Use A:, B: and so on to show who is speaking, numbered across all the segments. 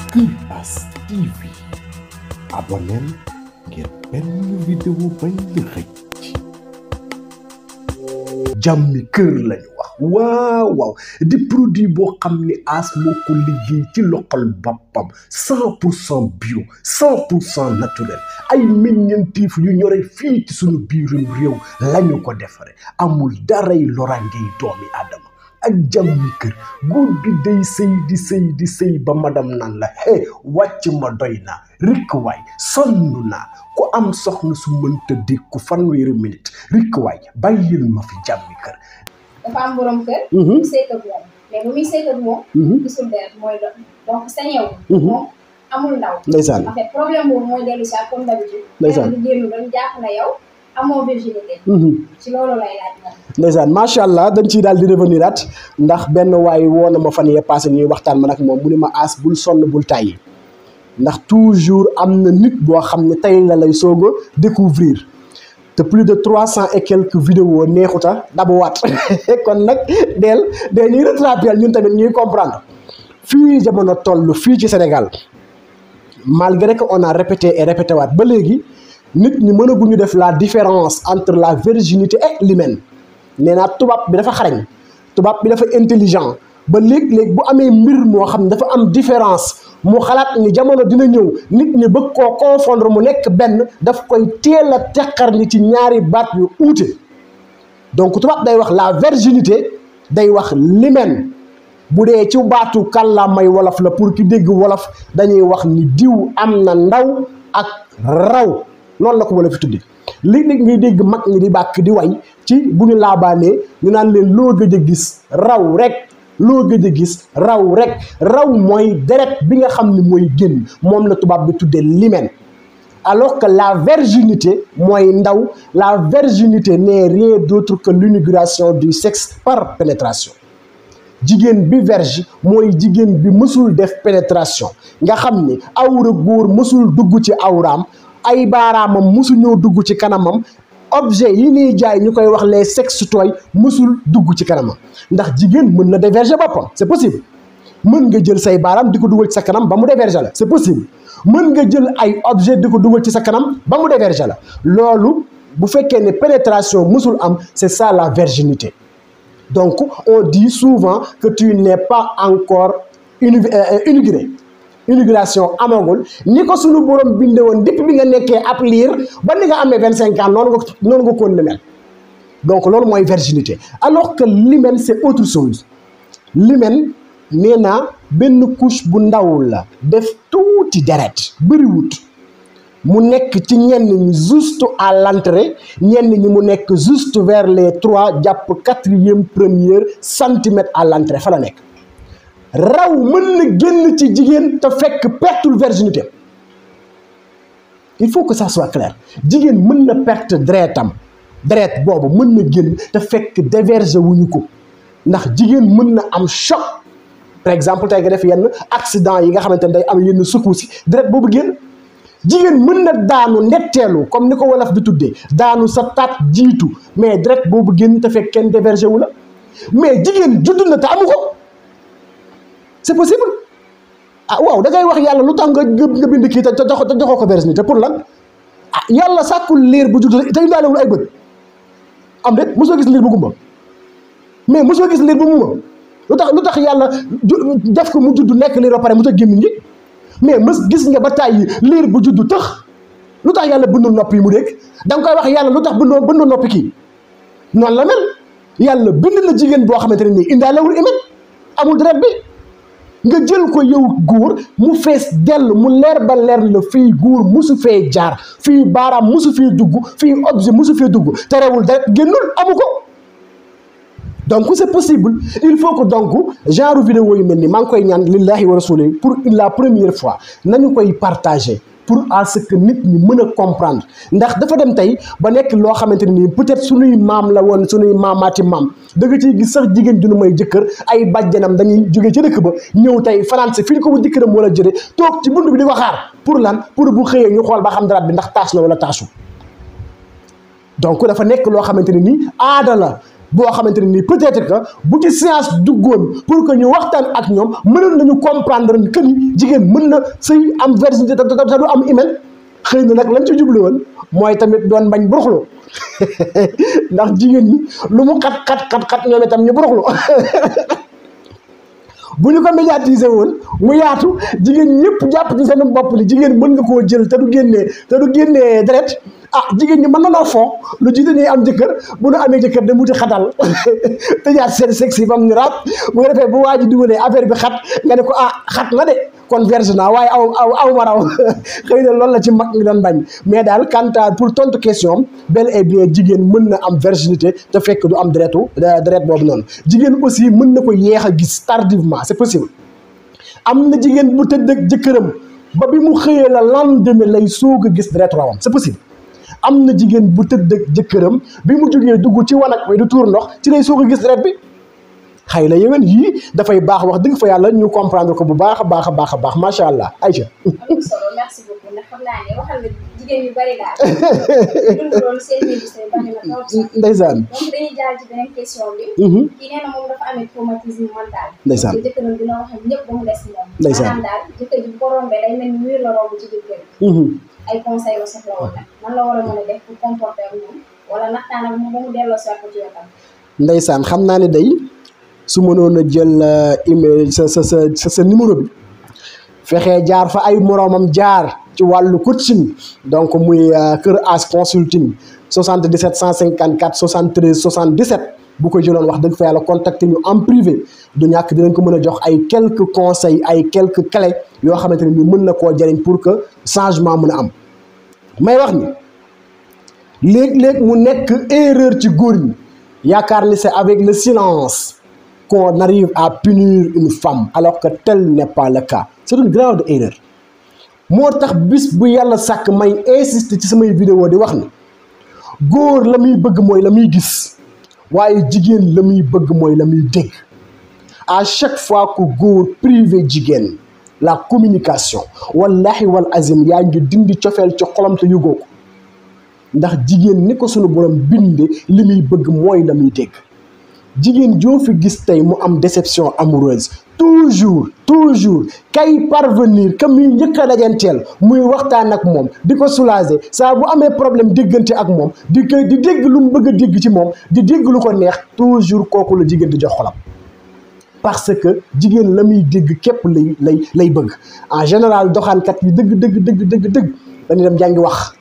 A: Kuras TV abonneel ngir benn vidéo bañ la rëcc jàmmi kër lañu wax waaw waaw di produit boo xam ni as moo ko liggéey ci loxol boppam cent pour cent bio cent pour cent naturel ay meññeenteef yu ñore fii ci suñu biirum réew lañu ko defare amul daray loraangey doomi aadama ak jàmmi kër góor bi day sëy di sëy di sëy ba madam naan la hé wàcc ma doy naa rikk waay sonn naa ku am soxna su mënta dékku fanweeri minute rikk waay bàyyil ma fi jàmmi kër
B: dafa am borom kër. mu sëy ak moom mais bu muy sëy ak moom. gisul deret mooy do donc sañew. moom amul ndaw.
A: ndeysaan
B: en fait problème boobu mooy dellu si ak comme d'habitude.
A: ndeysaan
B: di génn dañu jàpp na yow amoo virginité. ci loolu lay laaj moom.
C: ndeysaan macha allah dañ ciy daal di revenir at ndax benn waay woo na ma fan yee passé ñuy waxtaan man ak moom mu ni ma aas bul sonn bul tàyyi ndax toujours am na nit boo xam ne tey la lay soog a découvrir te plus de trois cent et quelques vidéos neexuta dabuwaat kon nag del de ñuy rattraper ñun tamit ñuy comprendre fii jamono toll fii ci Sénégal malgré que on a répété et répété waat ba léegi nit ñi mënaguñu def la différence entre la virginité et l'hymen nee naa tubaab bi dafa xarañ tubaab bi dafa intelligent ba léeg-léeg bu amee mbir moo xam ne dafa am différence mu xalaat ni jamono dina ñëw nit ñi bëgg koo confondre mu nekk benn daf koy teel a teqar ni ci ñaari baat yu uute donc tubaab day wax la virginité day wax l'hymen bu dee ci baatu kàllaamay wolof la pour ki dégg wolof dañuy wax ni diw am na ndaw ak raw noonu la ko wala fi tuddi léeg-léeg ngay dégg mag ñi di bàkk di way ci bu ñu laabaanee ñu naan leen loo gëj a gis raw rek loo gëj a gis raw rek raw mooy deret bi nga xam ni mooy génn moom la tubaab bi tuddee l'hymen alors que la virginité mooy ndaw la virginité n'est rien d'autre que l'inauguration du sexe par pénétration jigéen bi verge mooy jigéen bi mësul def pénétration nga xam ni awra góor mësul dugg ci awraam ay baaraamam mësul ñoo dugg ci kanamam objet yi ñuy jaay ñu koy wax les sextoys mësul dugg ci kanamam ndax jigéen mën na déverger boppam c'est possible mën nga jël say baaraam di ko dugal ci sa kanam ba mu déverger la c'est possible mën nga jël ay objet di ko dugal ci sa kanam ba mu déverger la loolu bu fekkee ne pénétration mësul am c'est ça la virginité donc on dit souvent que tu n'es pas encore inauguré inauguration amagul ni ko suñu borom binde woon depuis bi nga nekkee ab liir ba ni nga amee vingt cinq ans noonu nga noonu nga koon mel donc loolu mooy virginité alors que l'hymen c'est autre chose l'hymen nee naa benn couche bu ndaw la def tuuti deret bëriwut mu nekk ci ñenn ñi juste à l'entrée ñenn ñi mu nekk juste vers les trois jàpp quatrième première centimètre à l'entrée fa la nekk raw mën na génn ci jigéen te fekk pertul virginité il faut que ça soit clair jigéen mën na perte deretam deret boobu mën na génn te fekk déverger wuñu ko ndax jigéen mën na am choc par exemple tey nga def yenn accident yi nga xamante ne day am yenn secousses yi deret boobu génn jigéen mën na daanu netteelu comme ni ko wolof di tuddee daanu sa taat jiitu mais deret boobu génn te fekk kenn déverger wu la mais jigéen judd na te amu ko c'est possible ah waaw da ngay wax yàlla lu tax nga nga bind kii te te joxoo ko virginité pour lan ah yàlla sàkkul liir bu judd te indaalewul ay bët am de mosoo gis liir bu gumba mais mosoo gis liir bu muma lu tax lu tax yàlla def ko mu judd nekk liir ba pare mu tax gémmiñ gi mais mës gis nga ba tàyyi liir bu judd tëx lu tax yàlla bëndul nopp yi mu dégg da nga koy wax yàlla lu tax bëndoo bëndoo noppi kii noonu la mel yàlla bind na jigéen boo xamante ne nii indaalewul imet amul deret bi nga jël ko yow góor mu fees dell mu leer ba leer la fii góor musu fee jaar fii baaraam musu fee dugg fii objet musu fee dugg terewul deret génnul amu ko donc c'est possible il faut que donc genre vidéo yu mel ni maa ngi koy ñaan lillahi wa rasuli pour la première fois nañu koy partager pour à ce que nit ñi mën a comprendre ndax dafa dem tey ba nekk loo xamante ne nii peut-être suñuy maam la woon suñuy maamaati maam da nga ciy gis sax jigéen ju nu may jëkkër ay bàjjanam dañuy jógee ci dëkk ba ñëw tey fanaan si fii ko bu jëkkëram wala jëre toog ci bunt bi di ko xaar pour lan pour bu xëyee ñu xool ba xam daraat bi ndax taas na wala taasu donc dafa nekk loo xamante ne nii aada la boo xamante ne nii peut-être que bu ci science duggoon pour que ñu waxtaan ak ñoom mënoon nañu comprendre que ni jigéen mën na sëy am virginité te te du am hymen xëy na nag lañ ci jublu woon mooy tamit doon bañ buruxlu ndax jigéen ñi lu mu xat xat xat xat ñoom itam ñu buruxlu bu ñu ko médiatiser woon mu yaatu jigéen ñëpp jàpp ci seen bopp li jigéen mën nga koo jël te du génnee te du génnee deret ah jigéen ñi mën na noo foo lu jiite ñuy am jëkkër bu nu amee jëkkër dem wuti xatal tëjaat seen sexe yi bam ñu raab bu nga defee bu waa ji dugalee affaire bi xat nga ne ko ah xat na de kon verge naa waaye aw aw aw ma raw xëy na loolu la ci mag ñi doon bañ mais daal quant à pour tontu question bel et bien jigéen mën na am virginité te fekk du am deretu deret boobu noonu jigéen aussi mën na ko yeex a gis tardivement c'est possible am na jigéen bu tëdd ak jëkkëram ba bi mu xëyee la lendemain lay soog a gis deretu rawam c'est possible am na jigéen bu tëdd ak jëkkëram bi mu jógee dugg ci wanag bi du tuur ndox ci lay soog a gis deret bi xëy na yéwén yii dafay baax wax dëgg fa yàlla ñu comprendre ko bu baax a baax a baax a baax macha allah Aïcha.
B: am na solo merci beaucoup ndax xam naa ne waxal nga jigéen yu bari daal. dund loolu seen ministère bari na trop sax.
C: ndeysaan.
B: donc dañuy jaar ci beneen question bi. kii nee na moom dafa amee traumatisme mental.
C: ndeysaan
B: te jëkkëram dina wax ak ñëpp ba mu des moom.
C: ndeysaan
B: maanaam daal jëkkër ji bu ko rombee day mel ni mur la romb ci biir kër gi. ay conseil la soxla woon nag nan la war a mën a def pour comporter ak moom wala naxtaan ak moom ba mu delloo si ko ci wetam.
C: ndeysaan xam naa ne day su mënoon a jël email sa sa sa sa numéro bi fexee jaar fa ay moroomam jaar ci wàllu coaching donc muy Kër As consulting 77 154 73 77 bu ko jëloon wax dëgg fa yàlla contacter ñu en privé du ñàkk dinañ ko mën a jox ay quelques conseils ay quelques clés yoo xamante ne ni mën na koo jëriñ pour que changement mën a am may wax ni léeg-léeg mu nekk erreur ci góor ñi yaakaar ni c'est avec le silence qu'on arrive à punir une femme alors que tel n'est pas le cas c'est une grave erreur moo tax bis bu yàlla sàkk may insister ci samay vidéo di wax ni góor la muy bëgg mooy la muy gis waaye jigéen la muy bëgg mooy la muy dégg à chaque fois que góor privé jigéen la communication wallahi wal azim yaa ngi dindi cofeel ci xolam te yëgoo ko ndax jigéen ni ko sunu borom binde li muy bëgg mooy la muy dégg jigéen joo fi gis tey mu am déception amoureuse toujours toujours kay parvenir que muy njëkk a dajanteel muy waxtaan ak moom di ko soulager saa bu amee problème déggante ak moom di ko di dégg lu mu bëgg a dégg ci moom di dégg lu ko neex toujours kooku la jigéen di jox xolam parce que jigéen la muy dégg képp lay lay lay bëgg en général doxaankat yi dëgg dëgg dëgg dëgg dëgg dañuy dem jàngi wax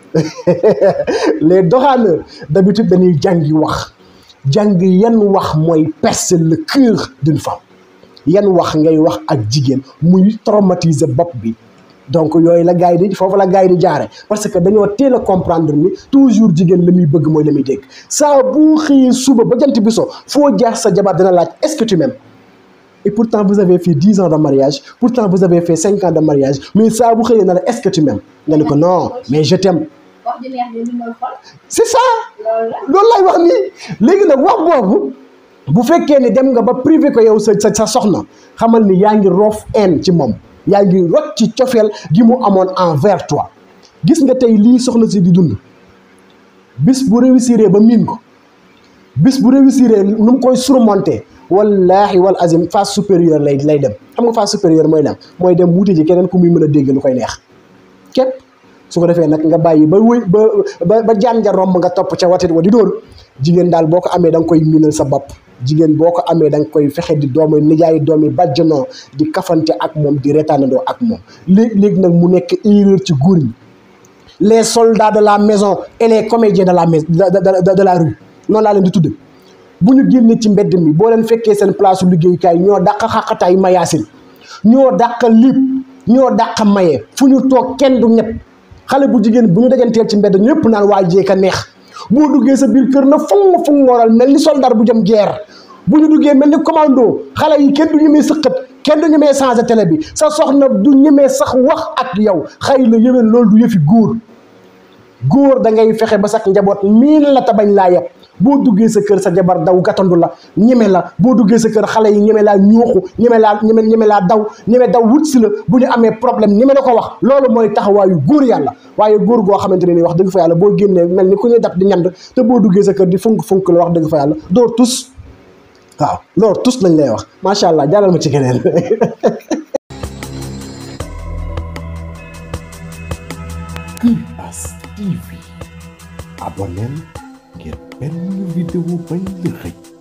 C: les doxaaneurs d'habitude dañuy jàngi wax jàng yan wax mooy percer le cœur d'une femme yan wax ngay wax ak jigéen muy traumatiser bopp bi donc yooyu la gars yi di foofu la gars yi di jaare parce que dañoo teel a comprendre ni toujours jigéen la muy bëgg mooy la muy dégg saa bu xëyee suba ba jant bi so foo jaar sa jabar dina laaj est-ce que tu m'aimes et pourtant vous avez fait dix ans de mariage pourtant vous avez fait cinq ans de mariage mais saa bu xëyee na la est-ce que tu m'aimes nga ne ko non mais je t'aime
B: wax ju neex de ndimbal xol
C: c'est ça
B: loolu la.
C: loolu lay wax nii léegi nag wax boobu bu fekkee ni dem nga ba privé ko yow sa sa sa soxna xamal ni yaa ngi roof en ci moom yaa ngi rot ci cofeel gi mu amoon envers toi gis nga tey lii soxna si di dund bis bu réussir ba miin ko bis bu réussir nu mu koy surmonter wallahi wal azim phase supérieure lay lay dem xam nga phase supérieure mooy dem mooy dem wuti ji keneen ku muy mën a dégg lu koy neex képp su ko defee nag nga bàyyi ba wëy ba ba ba jaan ja romb nga topp ca watit wa di dóor jigéen daal boo ko amee da nga koy miinal sa bopp jigéen boo ko amee da nga koy fexe di doomu nijaay doomi bàjjanoo di kafante ak moom di retaanandoo ak moom léegi-léegi nag mu nekk erreur ci góor ñi les soldats de la maison et les comédiens de la maison de de la rue noonu laa leen di tudde bu ñu génnee ci mbedd mi boo leen fekkee seen place liggéeyukaay ñoo dàq xaqataay mayaasin ñoo dàq liib ñoo dàq maye fu ñu toog kenn du ñëpp xale bu jigéen bu ñu dajanteel ci mbedd ñëpp naan waa jeeka neex boo duggee sa biir kër na fung fung ngooral mel ni soldat bu jëm guerre bu ñu duggee mel ni commando xale yi kenn du ñemee sëqat kenn du ñemee changer télé bi sa soxna du ñemee sax wax ak yow xëy na yéwén loolu du yëfi góor góor da ngay fexe ba sax njaboot miin la ta bañ laa yeb boo duggee sa kër sa jabar daw gàttandu la ñeme la boo duggee sa kër xale yi ñeme laa ñooxu ñeme laa ñeme ñeme laa daw ñeme daw wut si la bu ñu amee problème ñeme la ko wax loolu mooy taxawaayu góor yàlla waaye góor goo xamante ne ni wax dëgg fa yàlla boo génnee mel ni ku ñuy dab di ñand te boo duggee sa kër di funk funk la wax dëgg fa yàlla doo tus waaw loolu tus lañ lay wax macha allah jàllal ma ci keneen
A: Kuras TV abonneel ngir benn vidéo bañ la xëj